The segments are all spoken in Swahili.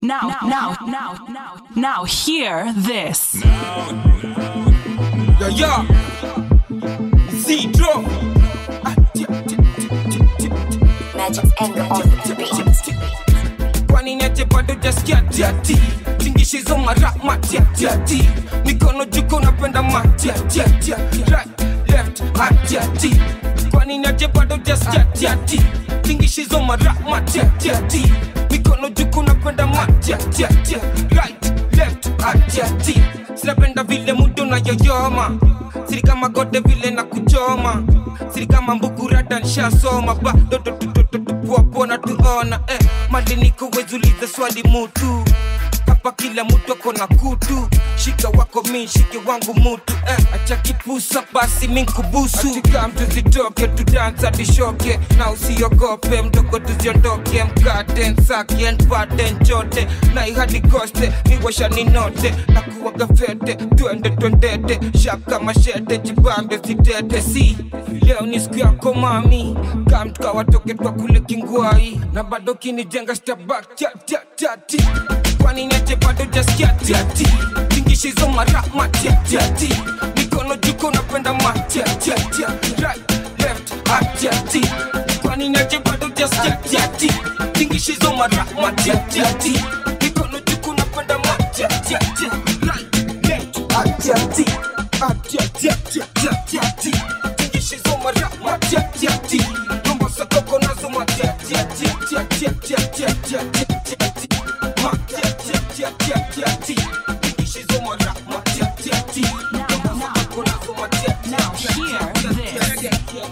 Now, now, now, now, now, hear this. Yo, yo. Zero. Magic's anger on the beat. kwani niache bado jaskia tiati tingishizo mara matiatiati mikono juko napenda matiatiatia right left atiati kwani niache bado jaskia tiati tingishizo mara matiatiati mikono juko napenda matiatiatia right left atiati sinapenda vile mudo na yoyoma siri kama gode vile na kuchoma siri kama mbukurata nshasoma bado tupuapona tuona eh, mali niko wezuliza swali mutu hapa kila mtu ako na kutu shika wako mi shike wangu mutu eh, acha kipusa basi minkubusu atika mtu zitoke tudansa tishoke na usiogope mdogo tuziondoke mkate nsake npate nchote na ihadi koste niwasha ninote na kuwaga fete twende twendete shaka mashete jibambe sitete si leo ni siku yako mami kamtukawatoke twa kule kingwai na bado kinijenga stabak tati kwani niache bado jaskia tiati tingishizo mara matiatiati mikono juko napenda matiatiatia right left atiati kwani niache bado jaskia tiati tingishizo mara matiatiati mikono juko napenda matiatiatia right left atiati atiatiatiatiatiati tingishizo mara matiatiati mambo sakoko nazo matiatiatiatiatiatiatiatiatiati Now, hear this.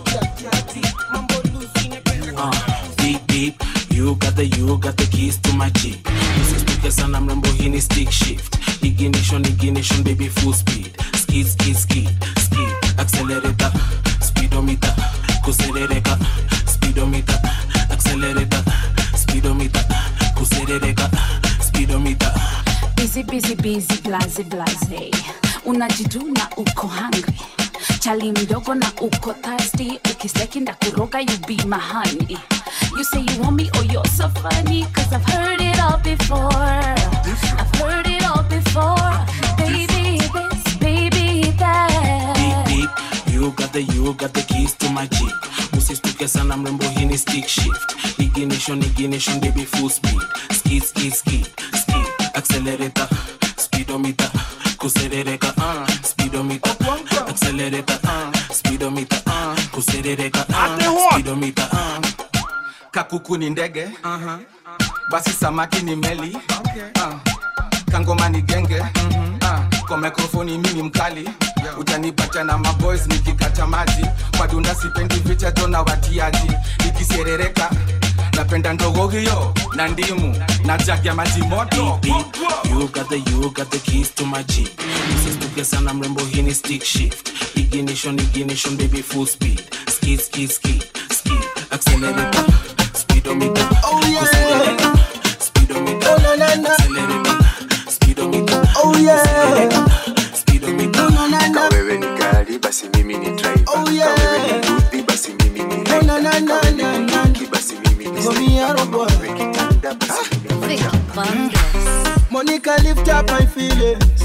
Uh, deep deep you got the you got the keys to my jeep usisituke sana mrembo hii ni stick shift ignition ignition baby full speed skid skid skid skid accelerator speedometer kuserereka speedometer accelerator speedometer kuserereka speedometer busy busy busy blaze blaze unajiduna uko hungry chali mdogo na uko thirsty ukisteki ndakuroga you be my honey you say you want me oh you're so funny cause i've heard it all before i've heard it all before baby this baby deep that deep you got the you got the keys to my jeep usistuke sana mrembo hii ni stick shift ignition ignition baby full speed skid skid skid skid accelerator speedometer kuserereka uh, speedometer accelerator uh, speedometer uh, kuserereka uh, speedometer uh. kakuku ni ndege uh-huh. basi samaki ni meli okay. uh. kangoma ni genge mm-hmm. uh. kwa mikrofoni mimi mkali utanipata na maboys nikikata maji wadunda sipendi vichato na watiaji nikiserereka napenda ndogo hiyo na ndimu na jagi ya maji moto deep deep you got the you got the keys to my jeep usistuke sana mrembo hii ni stick shift ignition ignition baby full speed skid skid skid skid accelerator speedometer Oh, yeah. kuserereka speedometer Oh, na, na, na. accelerator speedometer Oh, yeah. speedometer No, na, na. kawewe ni gari basi mimi ni driver Oh, yeah. kawewe ni buti basi mimi ni Oh, na, na, rider na, kawewe na, ni na. bunduki basi mimi ni Go me sniper. out, kama boy. wewe kitanda basi mimi ni fighter. Monica, lift up my feelings.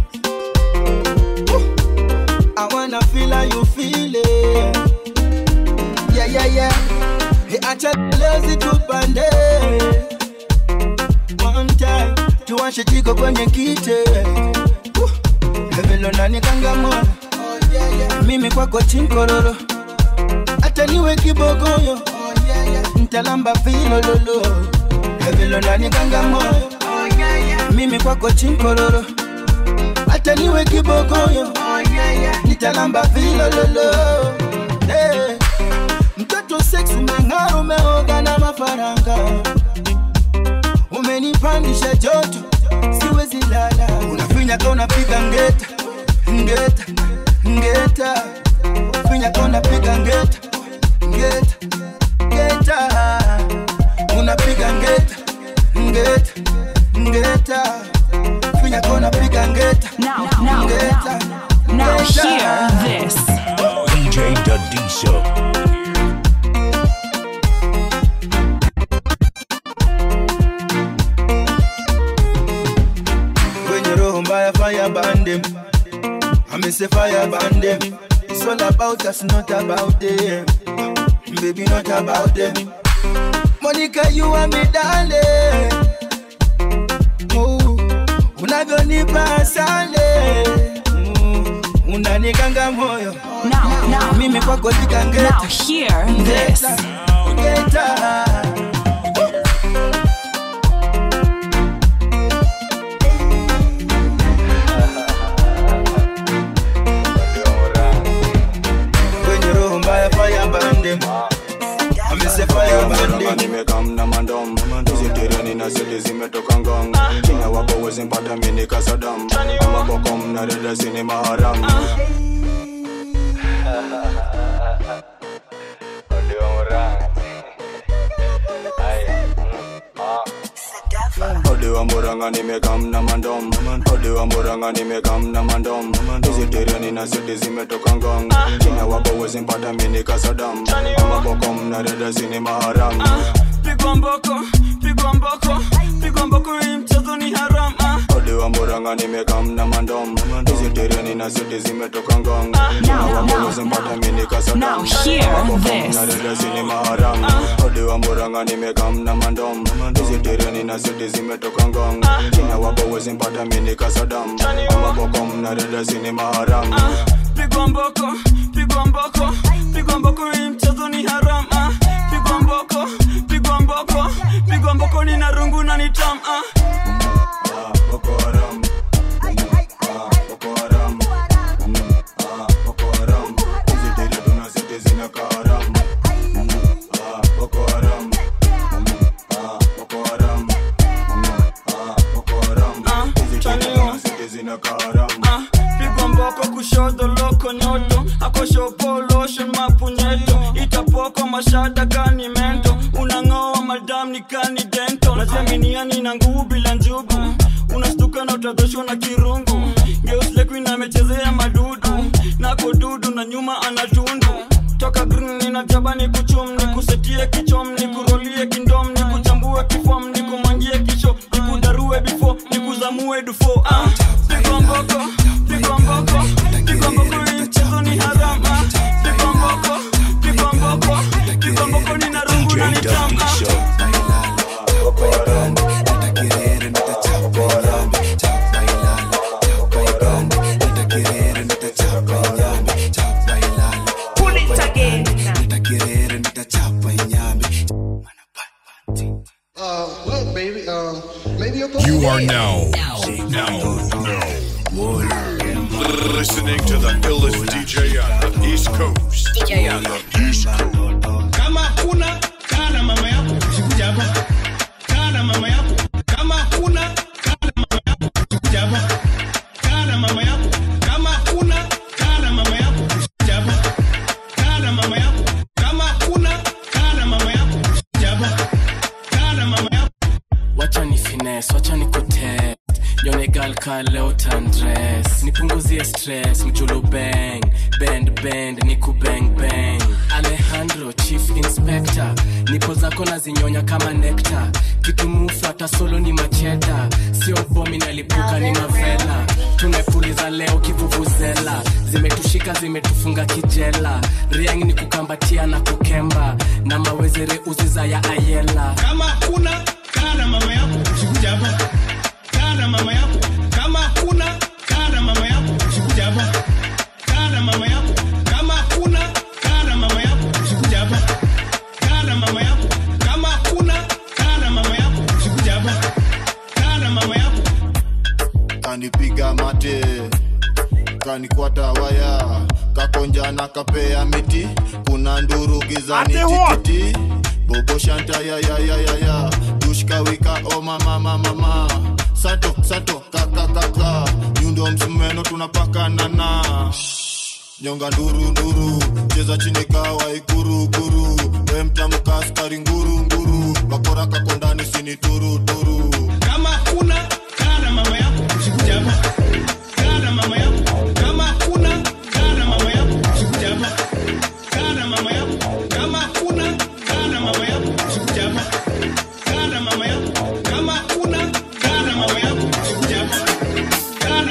Woo. I wanna feel how you feel it. Yeah, yeah, yeah. Hey, acha lezi tupande. One time, tuwashe jiko kwenye kite. Woo. Velo nani kangamona. Mimi kwako chinkororo. Hata niwe kibogoyo. Ntalamba vilololo. Velo nani kangamona mimi kwako chinkororo hata niwe kibogoyo nitalamba vilololo hey. mtoto sex umeng'ara umeoga na mafaranga umenipandisha joto siwezi lala unafinyaka unapiga ngeta ngeta ngeta finyaka unapiga ngeta ngeta ngeta unapiga ngeta ngeta ngeta finyaka unapiga ngeta Now, now, ngeta now, now, ngeta. hear this. DJ Dadiso. mbaya fire band them. I me say fire band them. It's all about us, not about them. Baby, not about them. Monica, you are me darling. Oh, unavyonipa asale. Mm, unanikanga moyo. Now, now, Mimi kwako nikangeta. now hear this. Ngeta. Kwenye roho mbaya fire band them. I me say fire band them. nimekam na mandom zitereni na seli zimetoka ngong kina wapo wezi mpata mini kasadam amabokom na dada sini maharam Ode wa muranga nimekam na mandom Ode wa muranga nimekam na mandom Zitereni na seli zimetoka ngong kina wapo wezi mpata mini kasadam amabokom na dada sini maharam pigwa mboko pigwa mboko pigwa mboko hii mchezo ni haram ah. Ode wa muranga nimekam na mandom Zitereni na seli zimetoka ngong kina wapo wezi mpata mini kasadam Now hear this. na dada sini maharam Ode wa muranga nimekam na mandom Zitereni na seli zimetoka ngong kina wapo wezi mpata mini kasadam amabokom na dada sini maharam pigwa mboko pigwa mboko pigwa mboko hii mchezo ni haram ah. pigwa mboko pigwa mboko pigwa mboko ni na rungu na ni tam ah. Boko Haram. Ah, Boko Haram. Mm, ah, Boko Haram. Hizi tere tunazidi zinakaa haram. Mm, ah, Boko Haram. Mm, ah, Boko Haram. Mm, ah, Boko Haram. Hizi tere tunazidi zinakaa haram. Ah, pigwa mboko kushoto loko nyoto akoshopolosho mapunyeto itapoko mashada kani mento unang'oa madam ni kani dento najiaminiani na nguvu bila njugu unastuka na utadhoshwa na kirungu geuslekuin amechezea madudu nako dudu na nyuma anatundu toka green nina jaba ni kuchum ni kusetie kichom ni kurolie kindom ni kuchambue kifom ni kumangie kisho ni kudarue bifo ni kuzamue dufo ah, pigwa mboko pigwa mboko pigwa mboko hii mchezo ni haram ah, pigwa mboko pigwa mboko pigwa mboko ni na rungu na ni tam ah. Uh, look, baby, um, maybe you're You are now, now, now, listening to the illest DJ on the East Coast. On the East Coast. kama hakuna kaa na mama yako usikuja hapa kaa na mama yako kama hakuna kaa na mama yako usikuja hapa kaa na mama yako kama hakuna kaa na mama yako usikuja hapa kaa na mama yako kama hakuna kaa na mama yako usikuja hapa kaa na mama yako wacha ni fines wacha ni kutest yonegal ka leo tandres nipunguzie stress mjulu bang bend bend ni kubang bang alejandro chief inspector nipo zako na zinyonya kama nekta kitumufu hata solo ni macheta sio bomi nalipuka ni mavela tumepuliza leo kivuvuzela zimetushika zimetufunga kijela riang ni kukambatia na kukemba na mawezere uziza ya ayela kama hakuna kaa na mama yako usikuja hapa kaa na mama yako kama hakuna kaa na mama yako usikuja hapa kaa na mama yako kama hakuna kaa na mama yako usikuja hapa kaa na mama yako kama hakuna kaa na mama yako usikuja hapa kaa na mama yako kanipiga mate kanikwata waya kakonja na kapea miti kuna nduru gizani tititi bobo shanta ya ya ya ya ya dushkawika o mama mama mama sato sato kaka kaka nyundo msumeno tunapakanana nyonga nduru nduru cheza chini kawa ikuru kuru we mtamka askari nguru nguru bakora kako ndani sini turu turu kama hakuna kaa na mama yako usikuja hapa kaa na mama yako kama hakuna kaa na mama yako usikuja hapa kaa na mama yako kama hakuna kaa na mama yako usikuja hapa kaa na mama yako kama hakuna kaa na mama yako usikuja hapa kaa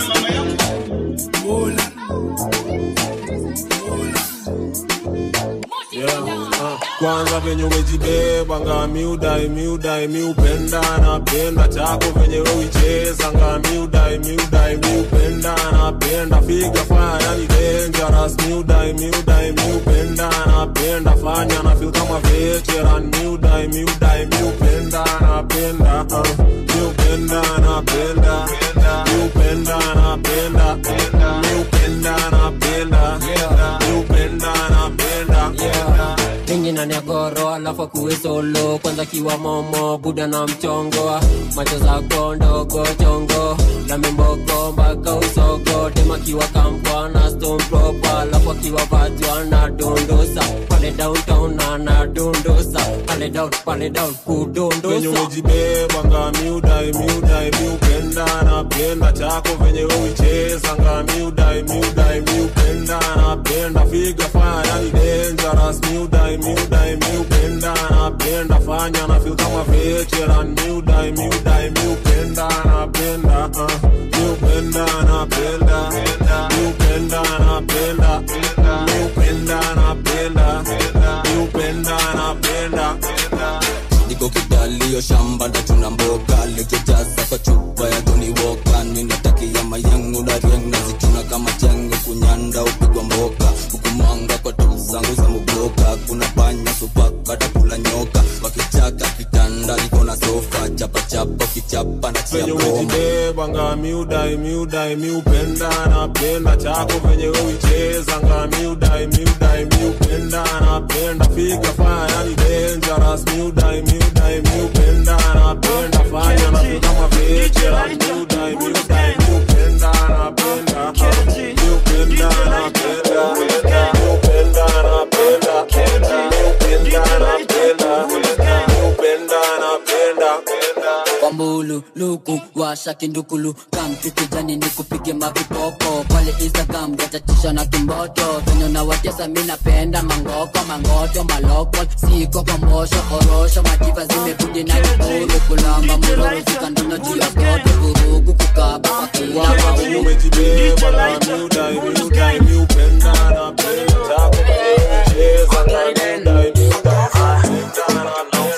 kwanza venye umejibeba nga miudai miudai miupenda napenda chako venye uicheza nga miudai miudai miupenda napenda figa faya yani dangerous miudai miudai miupenda napenda fanya na feel kama veteran miudai miudai miupenda napenda uh, miupenda napenda miupenda napenda miupenda napenda miupenda napenda mingi na negoro alafu akuwe solo kwanza kiwa momo buda na mchongo macho zako ndogo chongo na mimboko mpaka usogo tema kiwa kampwa na stone proper alafu akiwa vatwa na dondosa pale downtown na dondosa pale down pale down venye kudondosa umejibeba nga miudai miudai miupenda napenda chako venye uicheza nga miudai miudai miupenda napenda figa faya yani dangerous miudai miudai miupenda napenda fanya na feel kama veteran miudai miudai miupenda napenda uh, miupenda napenda miupenda napenda miupenda napenda miupenda napenda niko kidalio shamba ndachuna mboga lekejaza kwa chupa ya Tony Walker ninatakia mayangu na riang nazichuna kama chenge kunyanda upigwa mboka hukumanga kwa tu zangu za mubloka kuna panya supaka takula nyoka wakichaka kitanda niko na sofa chapa chapa kichapa na chia venye bomba umejibeba nga miudai miudai miupenda napenda chako venye uicheza nga miudai miudai miupenda napenda figa faya yani dangerous miudai miudai miupenda napenda fanya na feel kama veteran miudai miudai miupenda napenda miupenda napenda miupenda napenda miupenda napenda miupenda napenda kwambulu luku washa kindukulu kamtu kijani ni kupige mavipopo pale instagram gatatisha na kimboto venye nawatesa mi napenda mangoko mangoto maloko siko kwa mbosho orosho majiva zimebudi na kikuru kulamba muroro zikandono juu ya koto vurugu kukaba kwa kila maulu umejibeba na miudai miudai miupenda napenda chako venye uicheza nga miudai miudai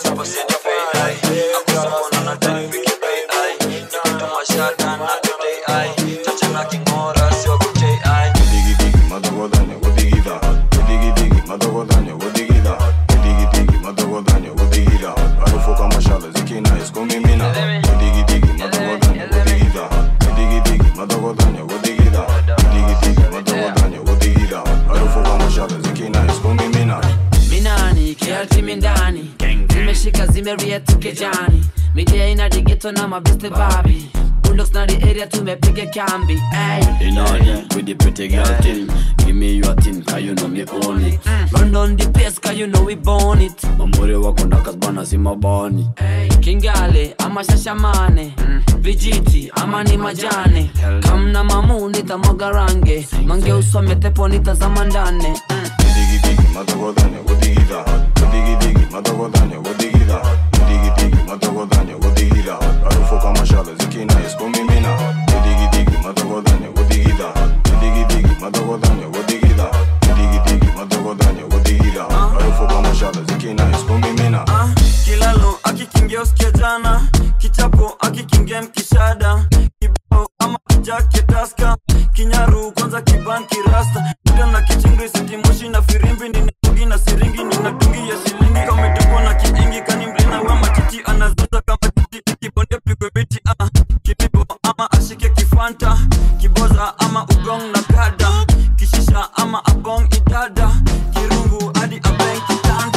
minani kialtimi ndani zimeshika zimeria tukejani midia ina digeto na mabeste babi bulldogs na the area tumepiga kambi ay. In order with the pretty girl thing. Give me your thing, cause you know me own it. run on the pace cause you know we born it Mamuri wako ndaka bana si mabani. kingale ama shashamane vijiti ama ni majane kamna mamu nitamwaga range mange usome tepo nitazama ndane Ah, kilalo akikingia usikia jana kichapo akikingia mkishada kibao ama kijake taska kinyaru kwanza kibanki rasta ida na kichingri sitimoshi na firimbi ninatungi na siringi ninatungi ya shilingi kametupwa na kiingi kani mlina wa matiti anazaza kama titi kibonde pigwe biti ah, kibibo ama ashike kifanta kiboza ama ugong na kada kishisha ama abong idada kirungu hadi abeng kitanda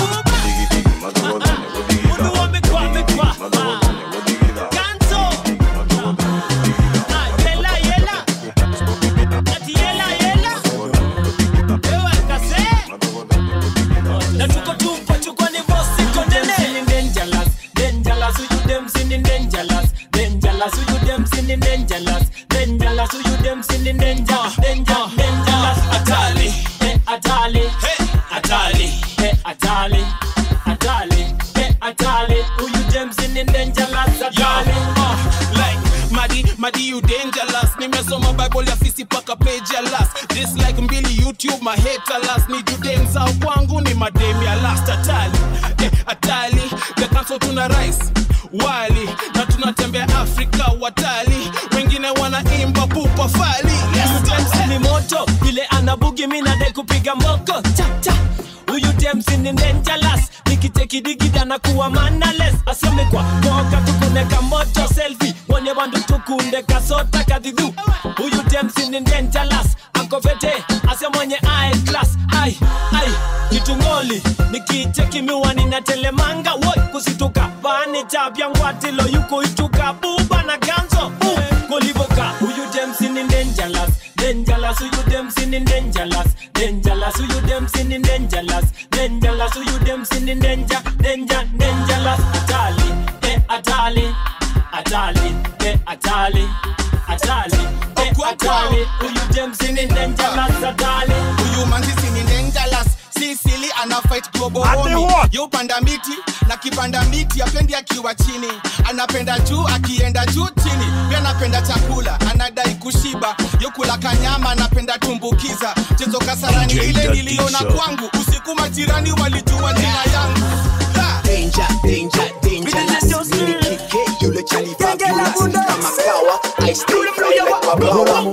madi you dangerous nimesoma bible ya fisi paka page ya last dislike mbili youtube maheta last ni judeng zao kwangu ni madem ya last atali eh, atali the council tuna rice wali na tunatembea afrika watali wengine wanaimba pupa fali yes, James ni moto ile anabugi mi nadai kupiga moko cha cha huyu James ni dangerous nikitekidikida na kuwa manales aseme kwa moka tukuneka moto selfie wone bandu tukunde kasota kadhidhu huyu James ni dangerous akofete ase mwenye eye class ai ai kitungoli nikicheki miwani na telemanga woi kusituka bani chapya ngwatilo yuko ituka buba na ganzo uh, kolivoka huyu James ni dangerous dangerous huyu James ni dangerous dangerous huyu James ni dangerous dangerous huyu James ni danger danger dangerous atali eh atali atali eh atali atali eh atali huyu James ni dangerous atali huyu manzisi ni dangerous sisili ana fight global warming yeupanda miti na kipanda miti apendi akiwa chini anapenda juu akienda juu chini pia anapenda chakula anadai kushiba yokula kanyama anapenda tumbukiza chezo kasarani DJ ile niliona Dadisa. kwangu usiku majirani walijua jina yangu Ha! Danger, danger, dangerous. Mini kike yule chali fabulous. Kama kawa, I stay fly like mabawa.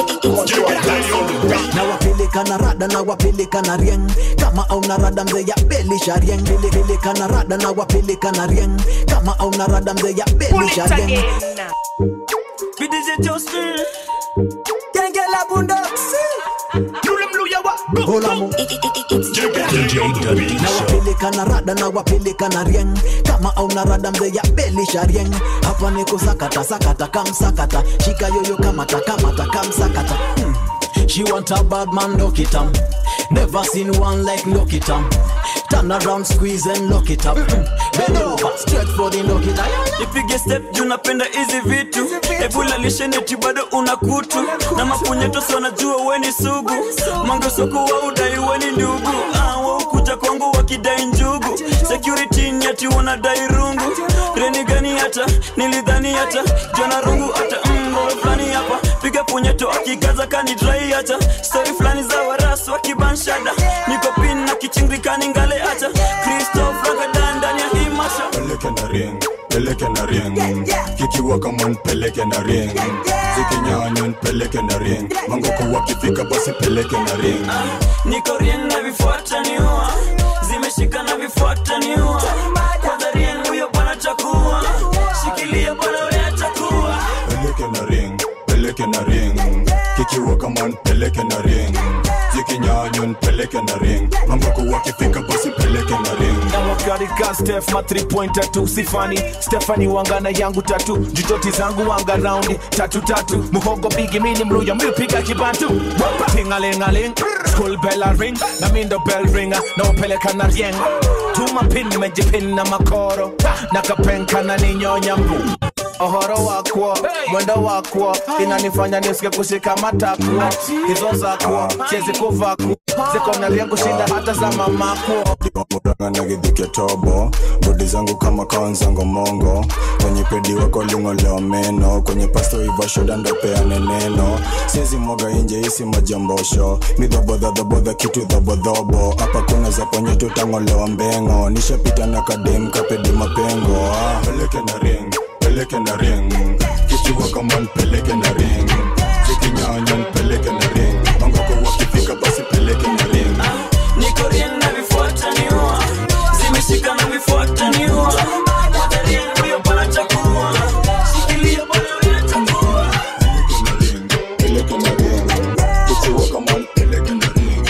na wapeleka na rada na wapeleka na rieng kama auna rada mzee ya belisha rieng peleka na rada na wapeleka na rieng kama auna rada mzee ya belisha rieng BDJ Justin Genge la bundoksi Golamu na wapeleka na rada na wapeleka na rieng kama auna rada mzee ya belisha rieng hapa niko sakata sakata kamsakata shika yoyo kamata kamata kamsakata hmm. She want a bad man, lock it up. Never seen one like lock it up. Turn around, squeeze and lock it up. Hmm. Bend over, straight for the lock it up. nipige step juu napenda hizi vitu ebula lisheneti bado una kutu na mapunyetosi wanajua weni sugu mangesoku wa udai weni ndugu Ah, waukuja kwangu wakidai njugu security nyati wanadai rungu reni gani hata nilidhani hata jona rungu hata mbo fulani hapa piga punyeto akikaza kanidrai hata stori fulani za waras wakibanshada niko pin na kichingikani ngale hata kristof ragadan ndani ya hii masha peleke na ring peleke na ring kikiwa kama nipeleke na ring zikinyanya nipeleke na ring mangoko wakifika basi peleke na ring niko rien na vifuata niua zimeshika na vifuata niua kwanza rien huyo bwana chakua shikilia bwana wewe chakua peleke na ring peleke na ring kikiwa kama nipeleke na ring zikinyanya nipeleke na ring mangoko wakifika basi peleke na ring na wakarika stef ma 3 pointer tu sifani stefani wangana yangu tatu jutoti zangu wanga raundi tatu tatu muhogo bigi mini mluya miupiga kibantu tingalingaling school bell a ring na mindo bell ringa na wapeleka na rieng tuma pin nimejipin na makoro na kapenka na ninyonya mbu ohoro wakwo mwendo wakwo inanifanya nisike kushika matakwo hizo zakwo siezi kuvakwo ziko na rieng kushinda hata za mamakwo na githike tobo bodi zangu kama kaonzango mongo kwenye pedi wako lingolewa meno kwenye pasto iva shoda ndopeane neno siezi mwaga inje isi majambosho midhobodhadhobodha kitu dhobodhobo hapa kuna za kwenye tutangolewa mbengo nishapita na kadem kapedi mapengo ah. peleke na ring peleke na ring kichiwa kama npeleke na ring zikinyanya npeleke na ring mangoko wakifika basi peleke na ring niko rien na vifuata niua zimeshika na vifuata niua kwanza rien huyo bwana chakua shikilia bwana wewe chakua peleke na ring kichiwa kama npeleke na ring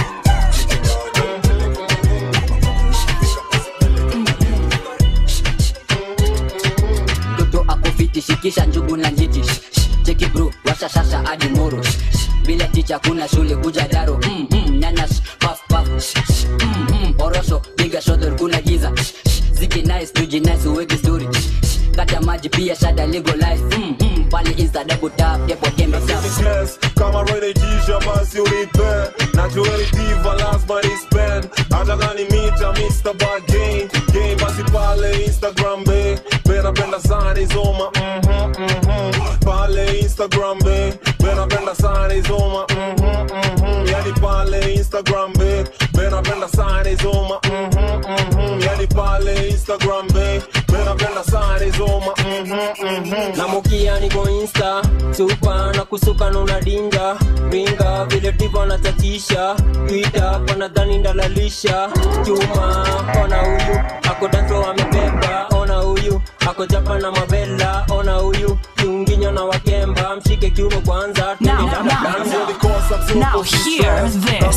mtoto akufiti shikisha njugu na njiti Shh, shh, cheki bro washa shasha hadi moro Shh, shh, bila ticha kuna shule kuja daro mm, mm, nyanas paf paf Shh, shh, mm, mm, orosho piga shodor kuna giza Shh, shh, ziki nice tuji nice uweke story Shh, shh, kata maji pia shada legalize mm, mm, pale insta double tap depo tembe tap Yes, kama renetisha basi unipe najueni diva lazima nispen hata kani mita Mr. Bargain game basi pale Instagram be benapenda sana izoma mhm, mhm. pale Insta instagram be benapenda sana izoma mhm, mhm. yani pale instagram be benapenda sana izoma mhm, mhm. yani pale instagram be benapenda sana izoma mhm, mhm. namukia niko insta supa na kusuka nuna dinga ringa vile divo anachachisha twita wanadhani ndalalisha chuma ona huyu ako danso amebeba ona huyu ako japa na mavela ona huyu kiunginyo na wakemba mshike kiuno kwanza Now, twende dada now, dansa. Now hear this.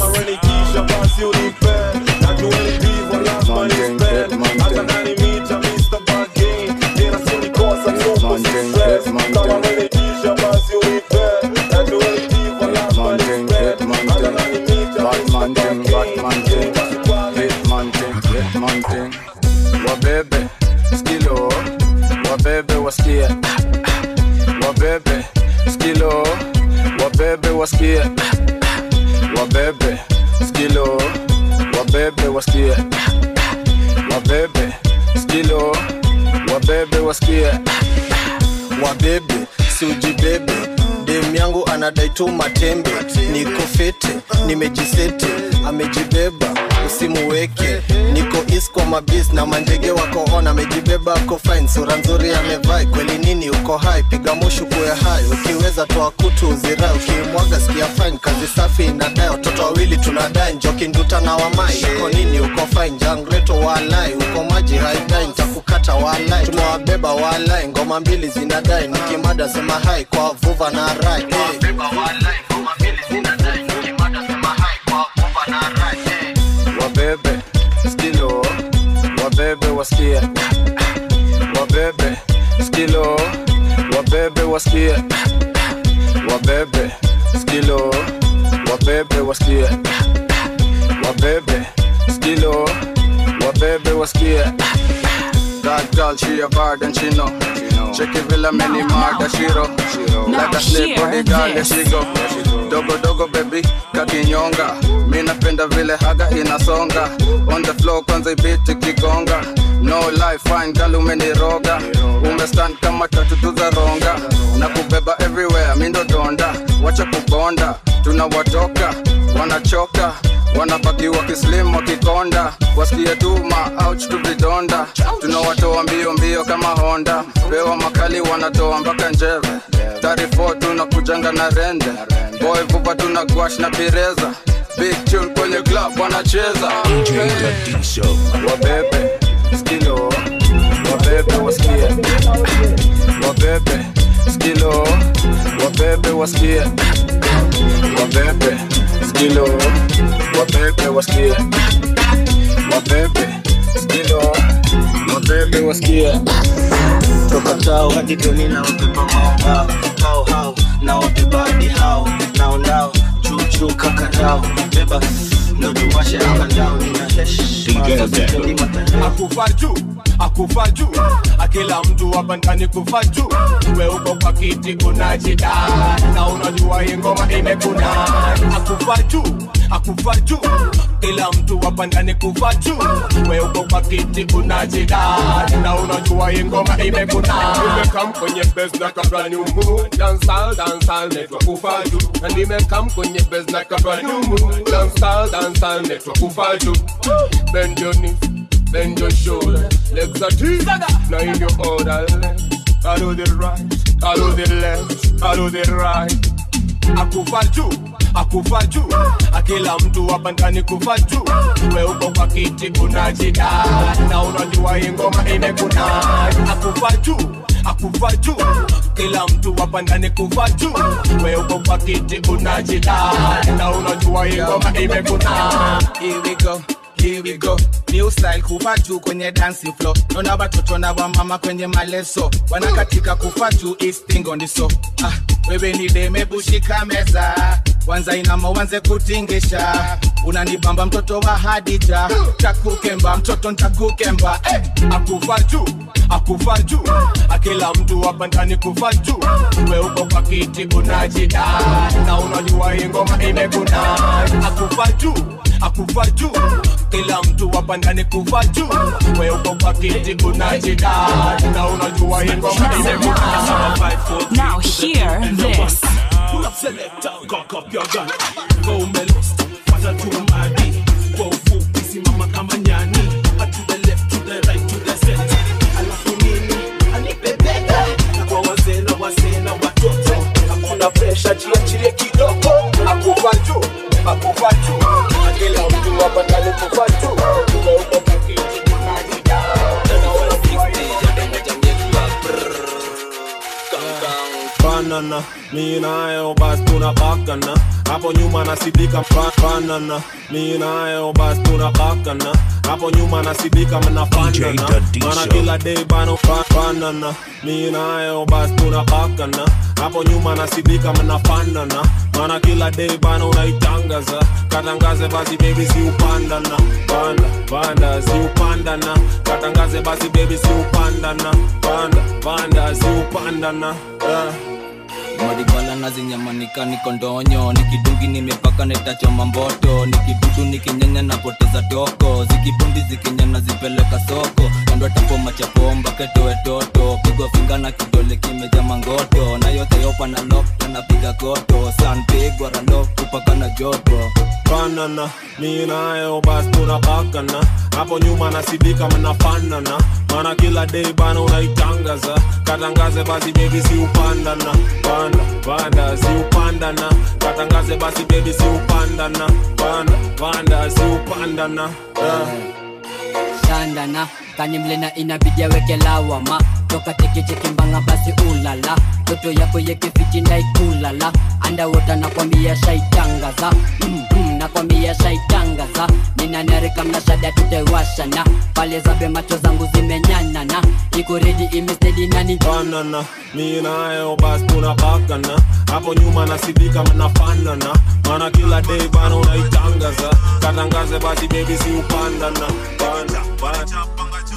wabebe skilo wabebe wasikie wabebe skilo wabebe wasikie wabebe skilo wabebe wasikie wabebe skilo wabebe wasikie wabebe siujibebe dem yangu anadai tu matembe niko fete nimejisete amejibeba usimuweke niko is kwa mabis na manjege wako on amejibeba ako fine sura nzuri amevai kweli nini uko hai piga mushu kuwe hai ukiweza toa kutu uzirai ukimwaga sikia fine kazi safi inadai watoto wawili tunadai njoki nduta na wamai uko nini uko fine jangreto walai uko maji haidai ntakukata walai tumewabeba walai ngoma mbili zinadai nikimada sema hai kwa vuva na rai hey. wabebe skilo wabebe wasikie wabebe skilo wabebe wasikie wabebe skilo wabebe wasikie wabebe skilo wabebe wasikie That girl, she a bad and she know. Check it, Villa, many murder, she roll. Like a snake, body girl, there she go. Dogo dogo baby, kakinyonga. Mi napenda vile haga inasonga. On the floor kwanza ibiti kigonga. No life, fine girl, umeniroga. Umestand kama tatu tu za ronga. Na kubeba everywhere, mi ndo donda. Wacha kubonda, tunawatoka, wanachoka wanabaki wakislim wakikonda wasikie tu maouch tu vidonda tunawatoa mbio mbio kama honda pewa makali wanatoa mpaka njeve 34 tunakujanga na rende boy vupa tuna gwash na pireza big tune kwenye club wanacheza wabebe skilo wabebe wasikie wabebe skilo wabebe wasikie wabebe skilo wabebe wasikie wabebe skilo wabebe wasikie toka tao hadi doni na wabeba maombao hao hao na wabeba hadi hao nao nao chuchu kakarao beba ndo tuwashe angandao nina akufa juu akufa juu akila mtu hapa ndani kufa juu we uko kwa kiti unajida na unajua hii ngoma imekuna akufa juu akufa juu kila mtu hapa ndani kufa juu we uko kwa kiti unajida na unajua hii ngoma imekuna nimekam kwenye base na kabla ni umu dancehall dancehall network kufa juu na nimekam kwenye base na kabla ni umu dancehall dancehall network kufa juu bend your knees bend your shoulder legs are deep now in your order I do the right I do the left I do the right akufa juu akufa juu akila mtu hapa ndani kufa juu we uko kwa kiti unajida na unajua hii ngoma imekuna akufa juu akufa juu kila mtu hapa ndani kufa juu we uko kwa kiti unajida na unajua hii ngoma imekuna Here we go. Here we go. New style kufa juu kwenye dancing floor. Naona watoto na wamama kwenye maleso wanakatika kufa juu is thing on the so. Ah, wewe ni deme bushika meza wanza inama wanze kutingisha unanibamba mtoto wa Hadija takukemba mtoto ntakukemba eh, akufa juu akufa juu akila mtu hapa ndani kufa juu we uko kwa kiti unajida na unajua hii ngoma imekuna akufa juu akufa juu kila mtu hapa ndani kufa juu we uko kwa kiti unajida na unajua hii ngoma imekuna Now hear this. Selector, cock up your gun. Go umelost, pata tu madi. Kwa ufupi simama kama nyani. A to the left, to the right, to the center. Alafu nini? Anipe bega. Kwa wazee na wazee na watoto. Hakuna pressure, jiachilie kidogo. akufa juu akufa juu akila mtu hapa ndani kufa juu umeuko pakiti banana mi nayo basi tunapakana hapo nyuma nasidika mpa- banana mi nayo basi tunapakana hapo nyuma nasidika mnafanana Dadisha. mana kila day bano ba- banana mi nayo basi tunapakana hapo nyuma nasidika mnafanana mana kila day bana unaitangaza katangaze basi baby si upandana panda panda si upandana katangaze basi baby si upandana panda panda si upandana yeah. maribala na zinyamanika niko ndonyo nikidungi nimepaka netachoma mboto nikidudu nikinyanya napoteza toko zikibundi zikinyana zipeleka soko kando tapo machapomba ketoe toto pigwa finga na kidole kimeja mangoto na yote yopa na lok napiga koto sanpigwa ralok kupaka na joto banana mi nayo basi tunapakana hapo nyuma nasidika mnafanana mana kila day bana unaitangaza katangaze basi baby si upandana panda panda si upandana katangaze basi baby si upandana panda panda si upandana yeah. shandana kanimlena inabidi aweke lawama toka tekechekimbanga basi ulala toto yako yekefiti ndaikulala andawota nakwambia shaitangaza mm, mm, nakwambia shaitangaza ninanarika mnashada tutaiwashana pale zabe macho zangu zimenyanana iko redi imestedi nani banana mi nayo basi tunapakana hapo nyuma nasidika mnafanana mana kila day bana unaitangaza katangaze basi baby si upandana panda panda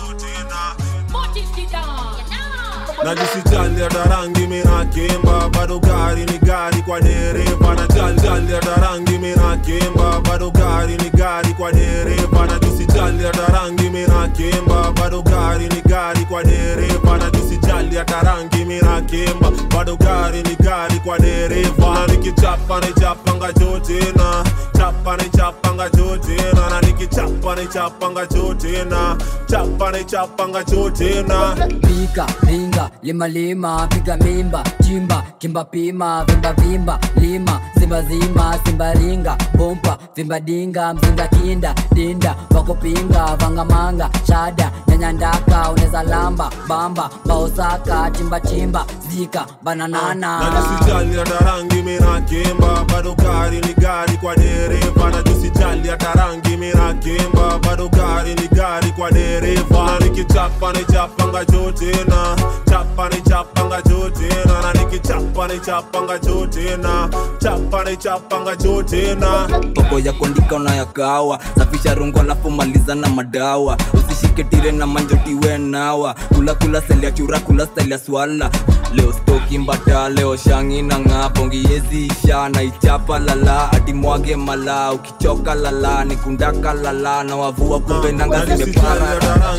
najisijali hata rangi minakemba bado gari ni gari kwa dereva najali hata rangi minakemba bado gari ni gari kwa dereva najisijali hata rangi minakemba bado gari ni gari kwa dereva najisijali hata rangi minakemba bado gari ni gari kwa dereva na nikichapa nichapanga jotena chapa nichapanga jotena na nikichapa nichapanga jotena chapa nichapanga jotena pika ringa lima lima piga mimba chimba kimba pima vimba vimba lima simba zima simba ringa bompa vimba dinga mzinga kinda dinda wakopinga vangamanga shada nyanyandaka uneza lamba bamba baosaka chimba chimba zika bananana najisijali hata rangi minakemba bado gari ni gari kwa dereva najisijali hata rangi minakemba bado gari ni gari kwa dereva na nikichapa nichapanga jotena chapa nichapanga jotena na nikichapa nichapanga jotena chapa nichapanga jotena poko ya kondika unayakawa safisha rungu alafu maliza na madawa usishike tire na manjotiwe nawa kula kula seli ya chura kula stali ya swala leo stoki mbata leo shangi na ng'a pongiezi isha na ichapa lala ati mwage mala ukichoka lala nikundaka lala na wavua kumbe nanga zimepara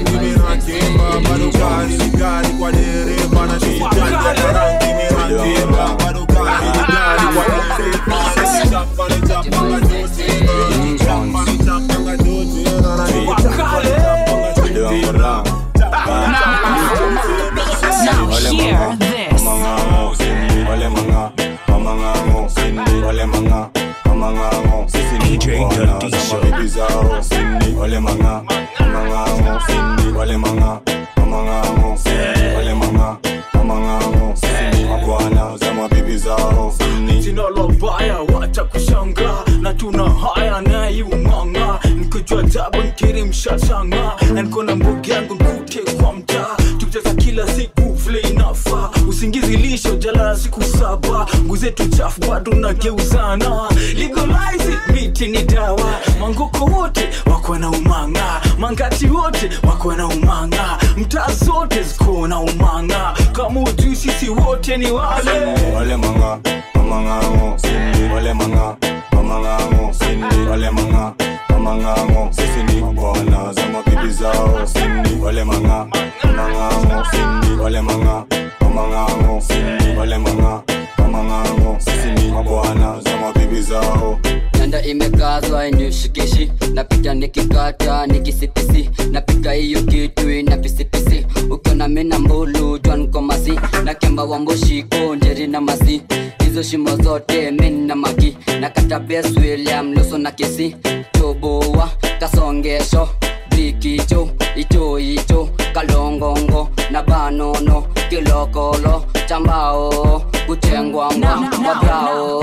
Now hear this. DJ Dadisha. Wale manga, manga, sindi, wale manga, manga, wale manga, manga, sindi, mabwana za mabibi zao, sindi. jina la baya wacha kushanga na tuna haya naiumanga nikojua tabu nkiri mshashanga na niko na mbogi yangu nkute kwa mtaa tukicheza kila siku vile inafaa usingizi lisho jalala siku saba nguzetu chafu bado nageuzana legalize it, miti ni dawa mangoko wote wako na umanga mangati wote wako na umanga mtaa zote ziko na umanga kama ujui sisi wote ni wale Wale manga, manga, sindi, wale manga, manga, sindi, wale manga, manga, sisi ni mabwana za mabibi zao, sindi, wale manga, manga, sindi, wale manga, manga, sindi, wale manga, manga, sisi ni mabwana buda imekazwa inishikishi napita nikikata nikisipisi napika hiyo kitu ina pisipisi ukiona mina mbulu jwankomasi na kemba wamboshiko njeri na masi hizo shimo zote mina maki na kata bes william luso na kisi toboa kasongesho bikicho icho icho kalongongo na banono kilokolo chambao kuchengwangwa wabrao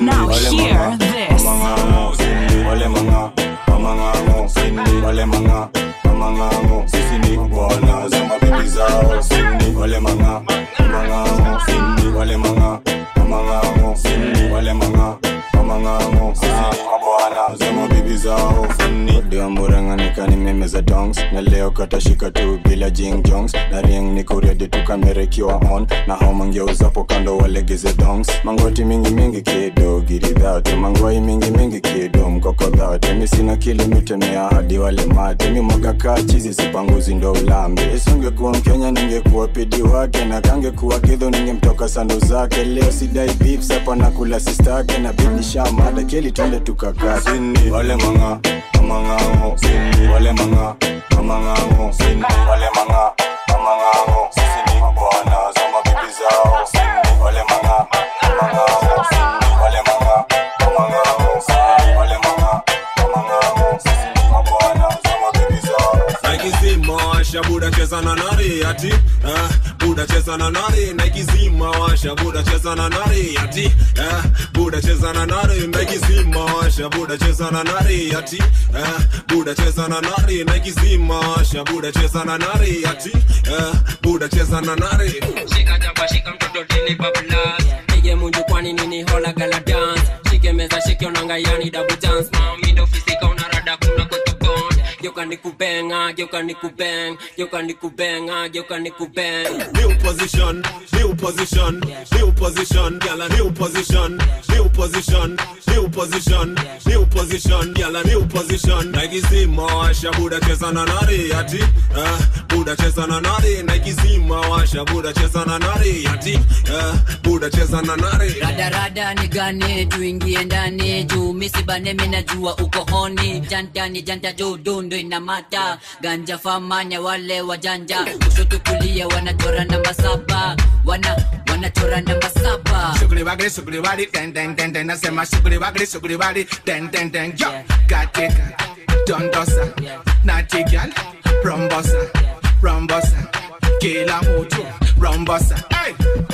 wale manga mamangango sini wale manga mamangango sisi ni bwana za mabibi zao sini wale manga mamangango sini wale manga mamangango sini wale manga mamangango sisi ni mabwana za mabibi zao sini ndio murang'anika ni meme za dongs na leo katashika tu bila jing jongs na ring niko ready tu kamera ikiwa on na hao mangeuzapo kando walegeze dongs mangoti mingi mingi kido giridhate mangwai mingi mingi kido mkokodhate mi sina kilimitemea hadi wale mate mi mwaga kaa chizi sipanguzi ndo ulambe isingekuwa mkenya ningekuwa pidi wake na kangekuwa kidho ningemtoka sandu zake leo sidai beef sapa nakula sistake na bidi shamada keli twende tukakaa sini wale manga mamangango sini wale manga mamangango sini wale manga mamangango sisi ni mabwana za mabibi zao sini wale manga mamangango sini wale manga mamangango sini wale manga mamangango sisi ni mabwana za mabibi zao naikizima washa buda cheza na nari ati eh, buda cheza na nari naikizima washa buda cheza na nari ati eh, buda cheza na nari naikizima washa buda cheza na nari ati eh, buda cheza na nari naikizima washa buda cheza na nari ati eh, buda cheza na nari shika jaba shika mtoto tini bablas pige munju kwani nini hola gala dance shike meza shike onanga yani double dance mami ndo fisika unarada kuna kwetu bond geuka nikubenga geuka nikubeng geuka nikubenga geuka nikubeng new position, new position, new position, gyal a new position, new position, new position, new position, gyal a new position. Naikizima washa buda cheza na nari ati, eh, buda cheza na nari. Naikizima washa buda cheza na nari ati, eh, buda cheza na nari. radarada ni gani tuingie ndani juu misibane minajua uko honi jantani janta juu dundu inamata ganja famanya wale wajanja kushoto kulia wanachora namba saba wana wanachora namba saba Sugri wagri sugri wari den den den den nasema sugri wagri sugri wari den den den yo katika dondosa natigal rombosa rombosa kila mtu rombosa hey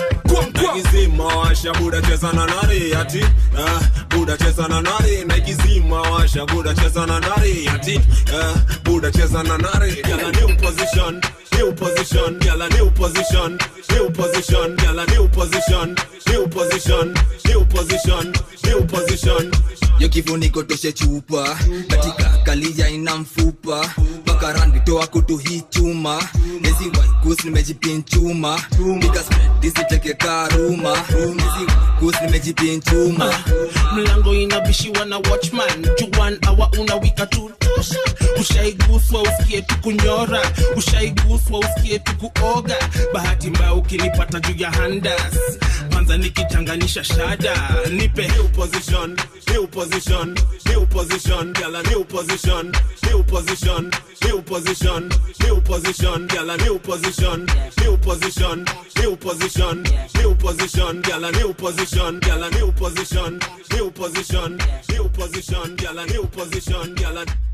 naikizima washa buda cheza na nari ati eh, buda cheza na nari naikizima washa buda cheza na nari ati eh, buda cheza na nari gyal a new position new position gyal a new position new position gyal a new position new position new position new position yo kifuniko toshe chupa katika kalia ina mfupa mpaka randi toa kutu hii chuma nezi waikus nimejipinchuma nikasmetisicheke karuma nezi waikus nimejipinchuma mlango inabishiwa na watchman juan awa unawika tu tosha ushaiguswa usikie tu kunyora ushaiguswa usikie tu kuoga bahati mbaya ukinipata juu ya handas kwanza nikichanganisha shada nipe new position new position new position gyal a new position new position new position new position gyal a new position new position new position new position gyal a new position gyal a new position new position new position gyal a new position gyal a